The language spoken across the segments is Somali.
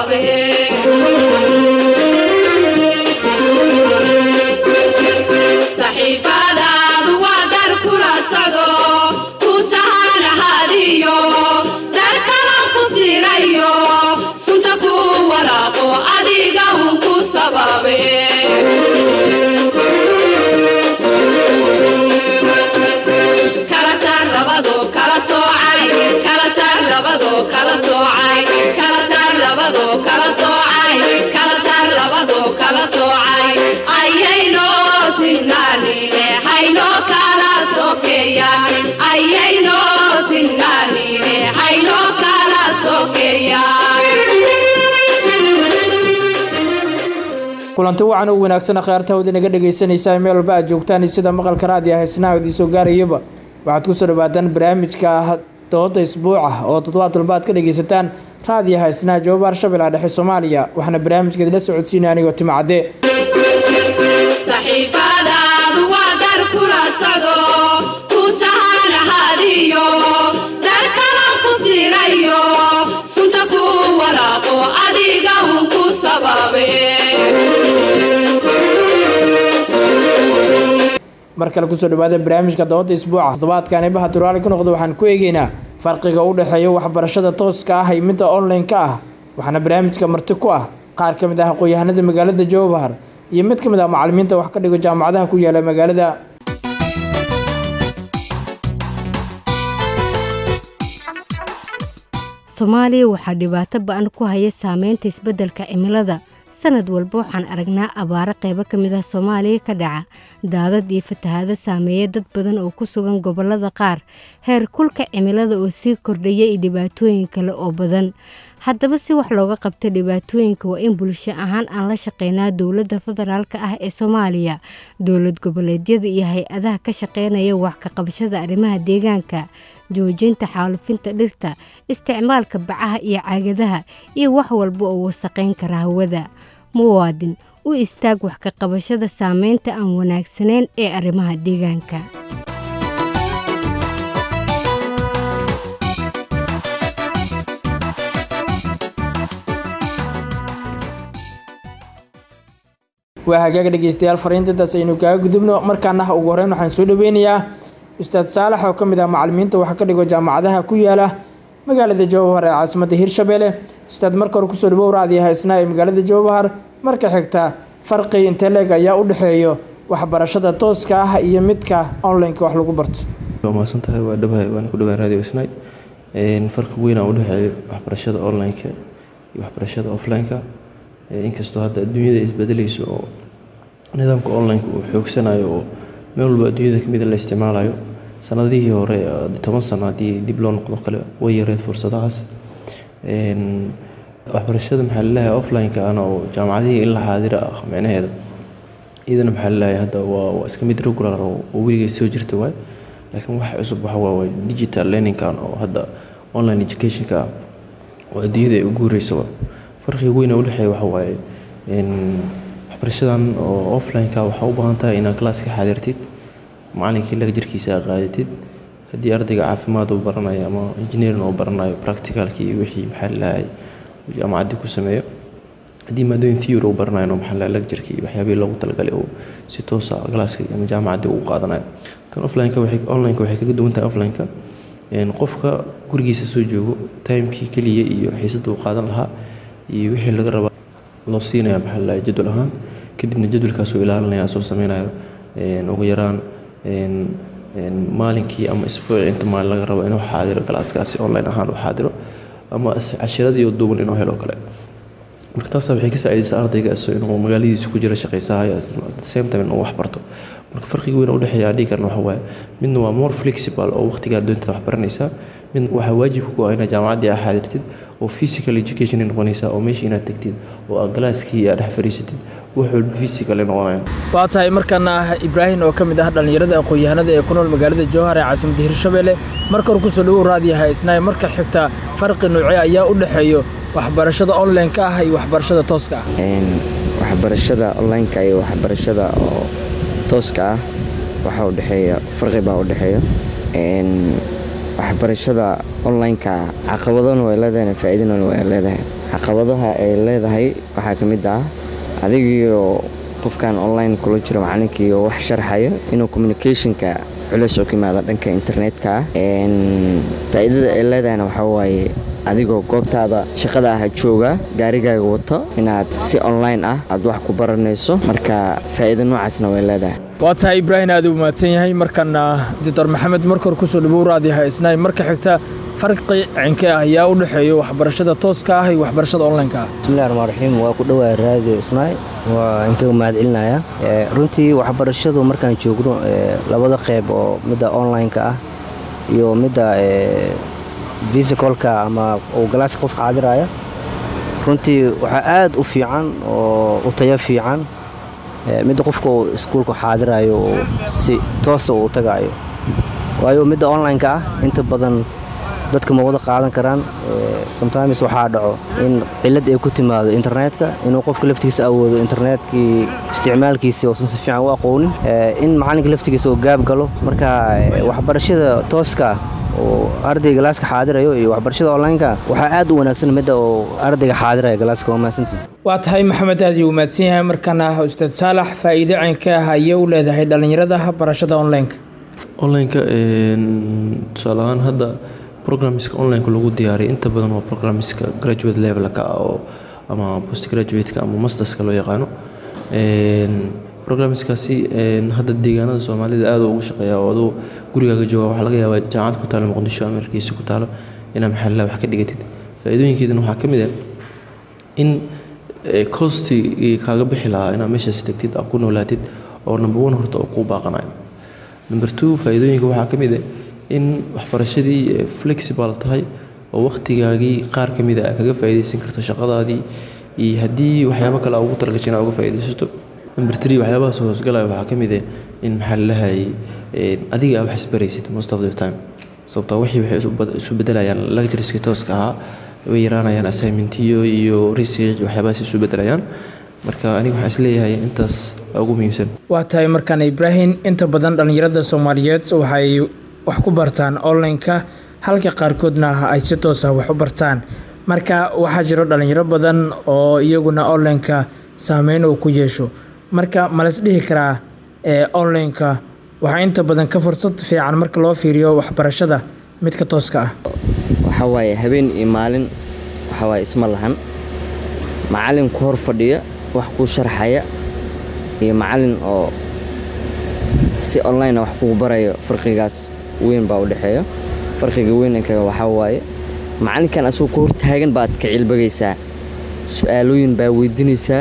sababe saxiibadaadu waa dar kula socdo ku sahanahadiyo dar kala ku sirayo sunta ku walaaqo adiga un ku sababe kala saar labado kala soocay kala saar labado kala soocay kala saar labado kala soocay kala saar labado kala soocay ayayno sinnaanine hayno kala sokeeyaan ayayno sinnaanine hayno kala sokeeyaan kulanti wacan u wanaagsan kheyrta hawda inaga dhegaysanaysaa meel walba aad joogtaan sida maqalka raadiyo heesnaha idiin soo gaarayaba waxaad kusoo dhawaataan barnaamijka dooda isbuuca oo toddobaad walba aad ka dhegaysataan raadiyo heesnaha jawaab arshabela dhexe soomaaliya waxaana barnaamijka idila socodsiinaya anigoo timacadde saxiibadaadu waa dar kula socdo ku sahanahadiyo dar kala ku sirayo sunta ku walaaqo adiga un ku sababe mar kale kusoo dhawaada barnaamijka dooda isbuuca toddobaadkan eebaha turaali ku noqda waxaan ku eegeynaa farqiga u dhexeeya waxbarashada tooska ah iyo midda online-ka ah waxaana barnaamijka marti ku ah qaar ka mid ah aqoon-yahanada magaalada jowbahar iyo mid ka mid ah macalimiinta wax ka dhigo jaamacadaha ku yaala magaalada soomaaliya waxaa dhibaato ba-an ku haya saameynta isbeddelka cimilada sanad walba waxaan aragnaa abaaro qaybo ka mid ah soomaaliya ka dhaca daadad iyo fatahaado saameeya dad badan oo ku sugan gobollada qaar heer kulka cimilada oo sii kordhaya iyo dhibaatooyin kale oo badan haddaba si wax looga qabto dhibaatooyinka waa in bulsho ahaan aan la shaqeynaa dowladda federaalka ah ee soomaaliya dowlad goboleedyada iyo hay-adaha ka shaqeynaya wax ka qabashada arrimaha deegaanka joojinta xaalufinta dhirta isticmaalka bacaha iyo caagadaha iyo wax walba oo wasaqayn kara hawada muwaadin u istaag wax ka qabashada saameynta aan wanaagsanayn ee arrimaha deegaanka waa hagaaga dhegeystayaal fariintadas aynu kaaga gudubno markaana ugu horeyn waxaan soo dhaweynayaa ustaad saalax oo ka mid ah macalimiinta waxa ka dhigo jaamacadaha ku yaala magaalada jowbahar ee caasimadda hirshabelle ustaad marka hore kusoo dhawow raadiyo heesnaa ee magaalada jowbahar marka xigta farqi inteleeg ayaa u dhexeeyo waxbarashada tooska ah iyo midka online-ka wax lagu barto waa mahadsan tahay waa dhabahay waan ku dhawaa radio snai farqi weyn aan udhexeeyo waxbarashada online-ka iyo waxbarashada offline-ka inkastoo hadda adduunyada isbedelayso oo nidaamka online-ka uu xoogsanayo oo meel walba adduunyada kamida la isticmaalayo sanadihii hore toban sano haddii dib loo noqdo kale way yareed fursadahaas waxbarashada maxaa laleeyahay offline-ka ana oo jaamacadihii in la xaadira ah micnaheeda iyadana maxaa laleeyahay hadda waa waa iska mid regular oo oo weligeed soo jirta waay laakiin wax cusub waxa waa waa digital learning-kan oo hadda online education-ka ah oo adduunyada ay u guureysaba farqiga weyn ee udhexeeya waxa waaye waxbarashadan oo offline-ka waxaa u baahan tahay inaad classka xaadirtid macalinkii laga jirkiisa aa qaadatid haddii ardayga caafimaad uu baranayo ama engineering uu baranayo practicalkii wixii maxaa lalahay jaamacaddii ku sameeyo haddii maadooyin theory uu baranayo maxaa lalahay lecturkii iyo waxyaabihii loogu talagalay uu si toosa classka ama jaamacaddii uu qaadanayo tan offline-ka waxay online-ka waxay kaga duwan tahay offline-ka qofka gurigiisa soo joogo timekii keliya iyo xiisadda uu qaadan lahaa iyo wixii laga rabaa loo siinaya maxaa lalahay jadwal ahaan kadibna jadwalkaasuu ilaalinaya soo sameynayo ugu yaraan maalinkii ama isbuuci inta maalin laga rabo inuu xaadiro galaaskaasi online ahaan u xaadiro ama cashiradii duuban inuu helo kale marka taasa waxay ka saacidaysaa ardayga iso inuu magaaladiisa ku jira shaqaysahayo same time inuu wax barto marka farqiga weyn u dhexeeya aan dhihi karna waxa waaye midna waa more flexible oo waqtigaa doontada wax baranaysaa mid waxaa waajib ku ah inaad jaamacaddii aa xaadirtid oo physical education noqonaysaa oo meesha inaad tagtid oo aad galaaskii aad dhex fadhiisatid wax walba physical noqonaya waa tahay markaana ah ibraahim oo ka mid ah dhallinyarada aqoon-yahanada ee ku nool magaalada jowhar ee caasimadda hirshabelle marka hore kusoo dhawow raadiyaha isnaay marka xigta farqi noocee ayaa u dhexeeyo waxbarashada online-ka ah iyo waxbarashada tooska ah waxbarashada online-ka iyo waxbarashada oo tooska ah waxaa u dhexeeya farqi baa u dhexeeya waxbarashada online-ka caqabadona way leedahay faa'iidana way leedahay caqabadaha ay leedahay waxaa ka mid ah adigiio qofkan online kula jiro macalinkii oo wax sharxayo inuu communicationka culeys oo ka yimaada dhanka internetka ah faa'iidada ay leedahayna waxaa waaye adigoo goobtaada shaqada ah jooga gaarigaaga wato inaad si online ah aad wax ku baranayso marka faa'iido noocaasna way leedahay waa tahay ibraahim aad u mahadsan yahay markana doctor maxamed markor kusoo dhawow raadi haysnaay marka xigta farqi cinkee ah ayaa u dhexeeya waxbarashada tooska ah iyo waxbarashada online-ka ah bismillahi raxmaan raxiim waa ku dhowaa raadiyo isnaay waa inkaga mahad celinaya runtii waxbarashadu markaan joogno labada qeyb oo midda online-ka ah iyo midda visicalka ama uu galaaska qofka caadiraya runtii waxaa aad u fiican oo u tayo fiican midda qofka uu iskuulka xaadirayo oo si toosa uu tagaayo waayo midda online-ka ah inta badan dadka ma wada qaadan karaan sometimes waxaa dhaco in cilad ay ku timaado internetka inuu qofka laftigiisa awoodo internetkii isticmaalkiisi uusan si fiican u aqoonin in macalinka laftigiisa uu gaab galo marka waxbarashada tooska oo ardayga galaaska xaadirayo iyo waxbarashada online-ka waxaa aad u wanaagsan midda uu ardayga xaadiraya galaaska waa mahadsantii waa tahay maxamed aad uu mahadsan yahay markana ustaad saalax faa'iido caynka ah ayay u leedahay dhallinyarada barashada online-ka online-ka tusaale ahaan hadda programmiska online-ka lagu diyaariya inta badan waa programmiska graduate levelka ah oo ama post graduate-ka ama masterska loo yaqaano programmiskaasi hadda deegaanada soomaalida aad ugu shaqeeya oo aduu gurigaaga jooga waxaa laga yaabaa jaamacad ku taalo muqdisho ama hargeysa ku taalo inaa maxalla wax ka dhigatid faa'iidooyinkeedana waxaa ka mid ah in costigii kaaga bixi lahaa inaad meeshaas tagtid aad ku noolaatid oo number one horta oo kuu baaqanayo number two faa'iidooyinka waxaa ka mid ah in waxbarashadii flexible tahay oo wakhtigaagii qaar ka mid a kaga faa'iidaysan karto shaqadaadii iyo haddii waxyaabo kale ugu talagashay inaad uga faa'iidaysato number three waxyaabahaas hoosgalaya waxaa ka mid ah in maxaa lalahay adiga aa wax isbaraysid most of the time sababtoo wixii waxay isu bedelayaan lectureska tooska ahaa way yaraanayaan assignmentiyo iyo research waxyaabahaas isu bedelayaan marka aniga waxaan isleeyahay intaas ugu muhiimsan waa tahay markaan ibraahim inta badan dhallinyarada soomaaliyeed waxay wax ku bartaan online-ka halka qaarkoodna ay si toosa wax u bartaan marka waxaa jiro dhallinyaro badan oo iyaguna online-ka saameyn uu ku yeesho marka malas dhihi karaa online-ka waxaa inta badan ka fursad fiican marka loo fiiriyo waxbarashada midka tooska ah waxaa waaye habeen iyo maalin waxaa waaye isma lahan macalin ku hor fadhiya wax kuu sharxaya iyo macalin oo si online wax kugu barayo farqigaas weyn baa u dhexeeya farqiga weynankaga waxaa waaye macalinkan asagoo ku hortaagan baad ka cilbagaysaa su-aalooyin baa weydiinaysaa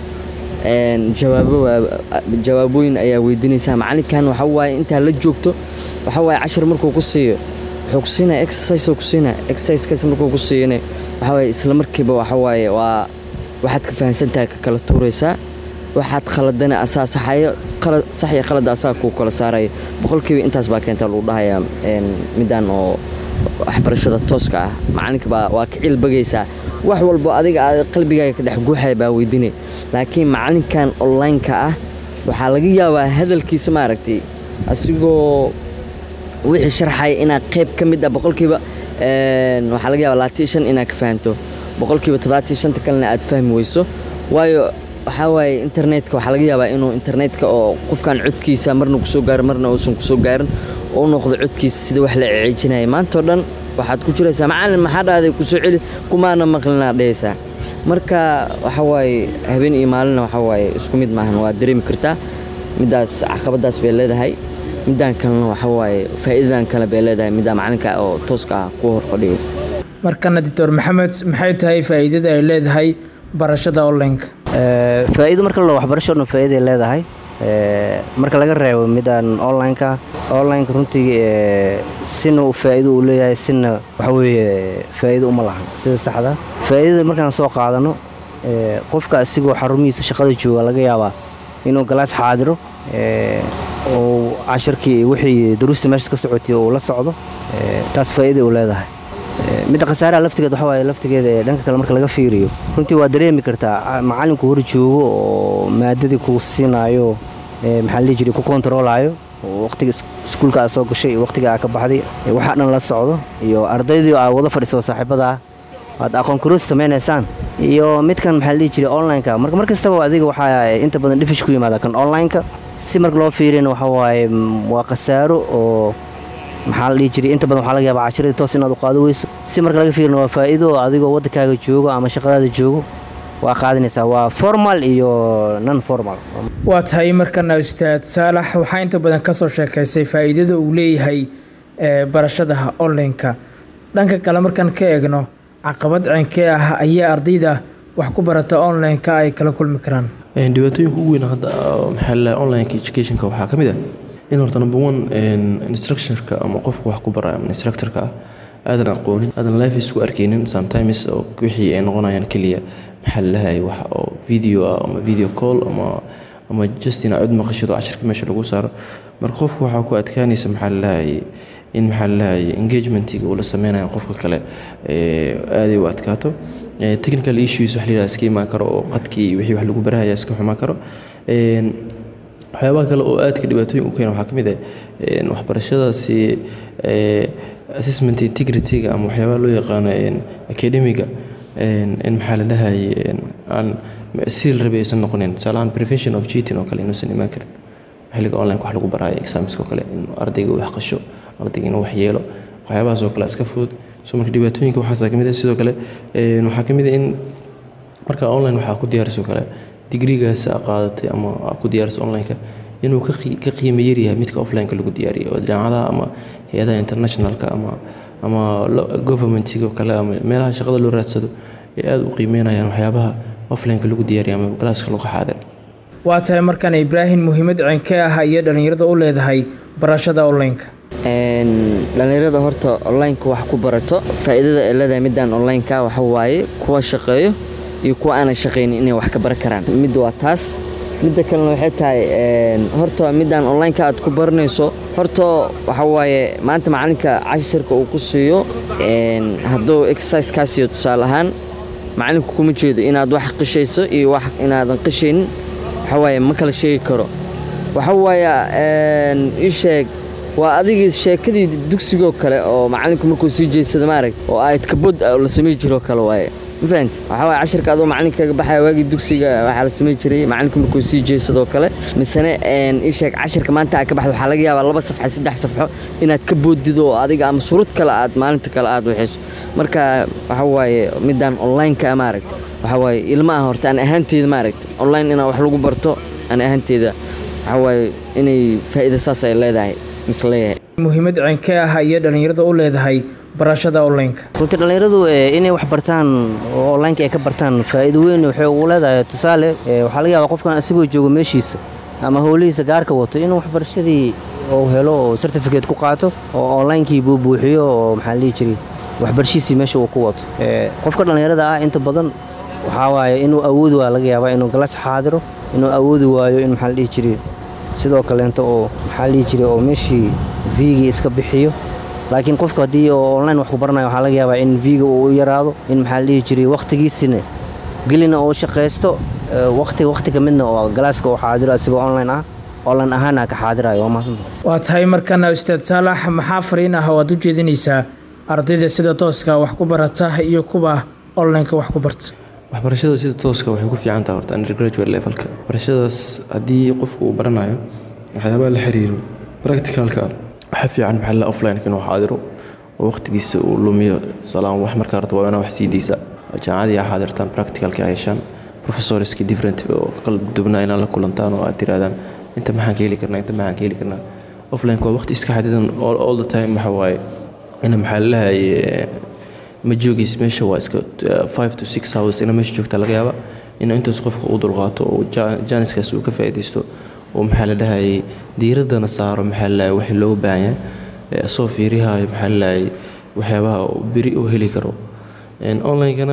jawaabooyin ayaa weydiinaysaa macalinkan waxa waaye intaa la joogto waxa waaye cashar markuu ku siiyo wuxuu ku siinaya exercise ku siinaya exercisekaas markuu ku siiyana waxa waaye isla markiiba waxa waaye waa waxaad ka fahansantahay ka kala tuuraysaa waxaad khaladana asaa saxayo sax iyo khalada asaa kuu kala saaraya boqolkiiba intaas baa keenta lagu dhahayaa midaan oo waxbarashada tooska ah macalinka baa waa ka cilbagaysaa wax walbo adiga aad qalbigaaga ka dhex guuxaya baa weydiinay laakiin macalinkan online-ka ah waxaa laga yaabaa hadalkiisa maaragtay asigoo wixii sharxaya inaad qayb ka mid ah boqolkiiba waxaa laga yaabaa labaatan shan inaad ka fahanto boqolkiiba toddobaatan shanta kalena aad fahmi weyso waayo waxaa waaye internetka waxaa laga yaabaa inuu internetka oo qofkan codkiisa marna kusoo gaaro marna uusan kusoo gaarin oo u noqdo codkiisa sida wax la ceejinaya maantao dhan waxaad ku jiraysaa macalin maxaa dhahday kusoo celi kumaana maqlinaad dhehaysaa marka waxa waaye habeen iyo maalina waxa waaye isku mid maahan waa dareemi kartaa middaas caqabadaas bay leedahay middaan kalena waxa waaye faa'iidadan kale bay leedahay middaa macalinka oo tooska ah kuwa hor fadhiyo markana doctor maxamed maxay tahay faa'iidada ay leedahay barashada online-ka faa'iido marka la waxbarasho dhan faa'iiday leedahay marka laga reebo midaan online-ka online-ka runtii sina faa'iido uu leeyahay sina waxa weeye faa'iido uma lahan sida saxda faa'iidada markaan soo qaadano qofka asigoo xarumihiisa shaqada jooga laga yaabaa inuu galaas xaadiro uu casharkii wixii daruusta meesha ka socotay uu la socdo taas faa'iiday uu leedahay midda khasaaraha laftigeed waxa waaye laftigeeda ee dhanka kale marka laga fiiriyo runtii waa dareemi kartaa macalinku hor joogo oo maadadii ku siinaayo maxaa la jiray ku kontaroolayo waqtiga iskuulka aad soo gashay iyo waqtiga aad ka baxday waxaa dhan la socdo iyo ardaydii aad wada fadhiso saaxiibada ah aad aqoon kuroos samaynaysaan iyo midkan maxaa la dhihi jiray online-ka marka mar kastaba adiga waxaa inta badan dhifish ku yimaada kan online-ka si marka loo fiiriyana waxa waaye waa khasaaro oo maxaa la dhihi jiray inta badan waxaa laga yaabaa cashiradii toos inaad u qaado weyso si marka laga fiirina waa faa'iido oo adigoo waddankaaga joogo ama shaqadaada joogo waa qaadanaysaa waa formal iyo non formal waa tahay markana ustaad saalax waxaa inta badan kasoo sheekaysay faa'iidada uu leeyahay barashada online-ka dhanka kale markaan ka eegno caqabad ceenkee ah ayaa ardayda wax ku barata online-ka ay kala kulmi karaan dhibaatooyinka ugu weyn hadda maxaa la online educationka waxaa ka mid ah in horta number one instructionka ama qofka wax ku baraya ama instructorka ah aadan aqoonin aadan life isku arkeynin sometimes oo wixii ay noqonayaan keliya maxaa lalahay wax oo video ah ama video call ama ama just inaad cod maqashado casharka meesha lagu saaro marka qofku waxaa ku adkaanaysa maxaa lalahay in maxaa lalahay engagement-iga uu la sameynayo qofka kale aaday u adkaato technical issues wax layidhaha iska imaan karo oo qadkii wixii wax lagu barahaya iska xumaan karo waxyaabaha kale oo aadka dhibaatooyin u keena waxaa ka mid ah waxbarashadaasi assessment integrity-ga ama waxyaabaha loo yaqaano academiga in maxaa la dhahay aan si la rabay aysan noqonin tusaale ahaan prevention of cheating oo kale inuusan imaan karin xilliga online wax lagu baraayo examska oo kale in ardayga uu wax qasho ardayga inuu wax yeelo waxyaabahaas oo kale iska fudud so marka dhibaatooyinka waxaasa kamid ah sidoo kale waxaa ka mid ah in marka online waxaa ku diyaariso kale digrigaas aa qaadatay ama aa ku diyaariso online-ka inuu ka qiimo yaryahay midka offline-ka lagu diyaariyo oo jaamacadaha ama hay-adaha internationalka ama ama governmentiga oo kale ama meelaha shaqada loo raadsado ay aada u qiimeynayaan waxyaabaha offline-ka lagu diyaariyo ama galaaska lagu xaadir waa tahay markaan ibraahim muhiimad ceenkee ah iyo dhallinyarada u leedahay barashada online-ka dhallinyarada horta online-ka wax ku barato faa'iidada ay leedahay midaan online-ka waxa waaye kuwa shaqeeyo iyo kuwa aanan shaqaynin inay wax ka baran karaan mid waa taas midda kalena waxay tahay horta midaan online-ka aad ku baranayso horta waxa waaye maanta macalinka cashirka uu ku siiyo hadduu exercise kaa siiyo tusaale ahaan macalinku kuma jeedo inaad wax qishayso iyo wax inaadan qishaynin waxa waaye ma kala sheegi karo waxa waaye ii sheeg waa adigii sheekadii dugsigoo kale oo macalinku markuu sii jeedsada maarag oo ayd kabod la samey jiroo kale waaye ma fahanti waxaa waaye cashirka adoo macalinka kaga baxaya waagii dugsiga waxaa la samey jiray macalinku markuu sii jeedsadoo kale misene ii sheeg cashirka maanta aad ka baxda waxaa laga yaabaa laba safxa saddex safxo inaad ka boodido oo adiga ama surud kale aad maalinta kale aad waxayso marka waxa waaye midaan online-ka maaragta waxaa waaye ilma ah horta aan ahaanteeda maaragta online inaa wax lagu barto aan ahaanteeda waxaa waaye inay faa'iida saas ay leedahay misleeyahay muhiimad ceenkee ah iyo dhallinyarada u leedahay barashada online-ka runtii dhallinyaradu inay wax bartaan oo online-ka ay ka bartaan faa'iido weyn waxay ugu leedahay tusaale waxaa laga yaabaa qofkan asigoo joogo meeshiisa ama howlihiisa gaarka wato inuu waxbarashadii uu helo oo certificate ku qaato oo online-kii buu buuxiyo oo maxaa la dhihi jiray waxbarashiisii meesha uu ku wato qofka dhallinyarada ah inta badan waxaa waaye inuu awoodi waa laga yaabaa inuu galas xaadiro inuu awoodi waayo in maxaa la dhihi jiray sidoo kaleento oo maxaa la dhihi jiray oo meeshii viigii iska bixiyo laakiin qofka haddii oo online wax ku baranayo waxaa laga yaabaa in viiga uu u yaraado in maxaa la dhihi jiray wakhtigiisina gelina uu shaqaysto wakhti wakhti ka midna oo galaaska uu xaadiro asigoo online ah online ahaana ka xaadirayo waa mahadsantahay waa tahay markana ustaad saalax maxaa fariin ah oo aad u jeedinaysaa ardayda sida tooska wax ku barata iyo kuwa online-ka wax ku barta waxbarashada sida tooska waxay ku fiican tahay horta undergraduate levelka waxbarashadaas haddii qofku uu baranayo waxyaabaha la xiriiro practicalka waxaa fiican maxaa la offline inuu xaadiro oo waqtigiisa uu lumiyo tusaalahaan wax markaa rabto waa inaa wax sii deysa jaamacadii aa xaadirtaan practicalka ay heshaan professorski different oo kala duwanaa inaad la kulantaan oo aad tirahdaan inta maxaan ka heli karnaa inta maxaan ka heli karnaa offline waa waqti iska xadidan all the time waxa waaye ina maxaa lalahaye ma joogis meesha waa iska five to six hours ina meesha joogta laga yaaba in intaas qofka uu dulqaato oo jaaniskaas uu ka faa'iidaysto oo maxaa la dhahayay diiraddana saaro maxaa la wixii looga baahan yahay soo fiirihayo maxaa la dhahayay waxyaabaha beri uu heli karo online-kana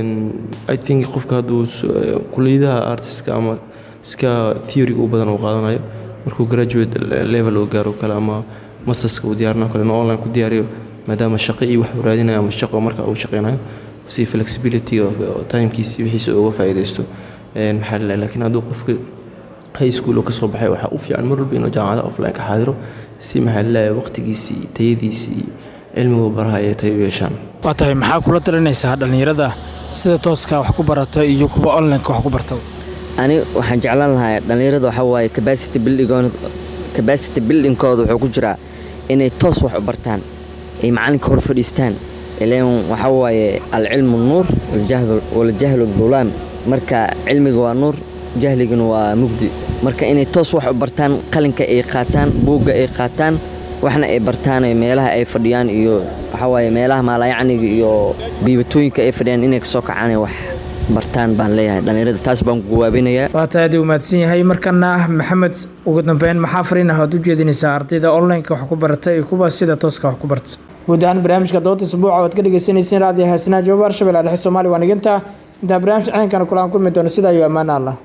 i think qofka hadduu kuliyadaha artiska ama iska theoryga u badan uu qaadanayo markuu graduate level uu gaaro kale ama masterska uu diyaarinayo kale inuu online ku diyaariyo maadaama shaqo iyo wax uu raadinayo ama shaqo marka uu shaqeynayo si flexibility timekiisi wixiisa uga faa'iidaysto maxaa la laakiin hadduu qofka high school oo kasoo baxay waxaa u fiican mar walba inuu jaamacada offline ka xaadiro si maxaa la waqtigiisii tayadiisii cilmigu baraha ay tay u yeeshaan waa tahay maxaa kula talinaysaa dhallinyarada sida tooska wax ku barata iyo kuwa onlineka wax ku barta ani waxaan jeclaan lahaa dhallinyarada waxaa waaye capacity building capacity buildingkooda wuxuu ku jiraa inay toos wax u bartaan ay macalinka hor fadhiistaan ileen waxaa waaye alcilmu nuur waljahlu dulaam marka cilmiga waa nuur jahligana waa mugdi marka inay toos wax u bartaan qalinka ay qaataan buugga ay qaataan waxna ay bartaan meelaha ay fadhiyaan iyo waxaa waaye meelaha maalayacniga iyo biibatooyinka ay fadhiyaan inay kasoo kacaan wax bartaan baan leeyahay dhallinyarada taas baan ku gawaabinayaa waa tahay aad u mahadsan yahay markana maxamed ugu dambeyn maxaa fariin ah aad u jeedinaysaa ardayda onlineka wax ku barata iyo kuwa sida tooska wax ku barta guud ahaan barnaamijka doodda isbuuca waad ka dhegeysaneyseen raadiyo haasnaa joobar shabeelle dhexe soomaaliya waa niginta intaa barnaamij ceenkana kulaan kulmi doono sidaa iyo ammaana allah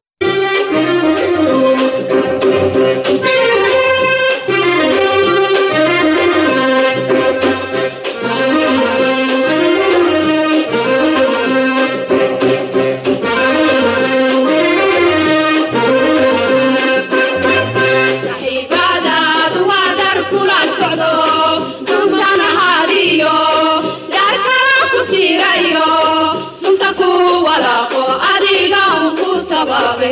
saxiibadaadu waa dar kula socdo suugsan ahaadiyo dhaar kala ku siirayo sunta ku walaaqo adiga un ku sababe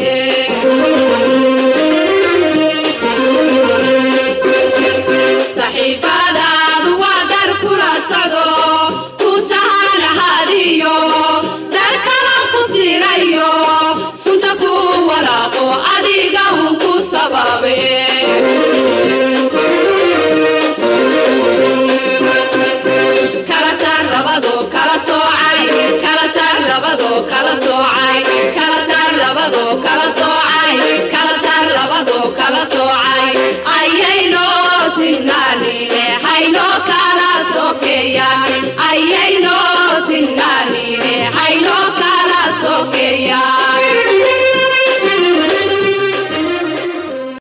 saxiibadaadu waa dar kula socdo ku sahan ahaadiyo dhaar kala ku siirayo sunta ku walaaqo adiga un ku sababe kala saar labado kala soocay kala saar labado kala soocay kala saar labado kala soocay kala saar labado kala soocay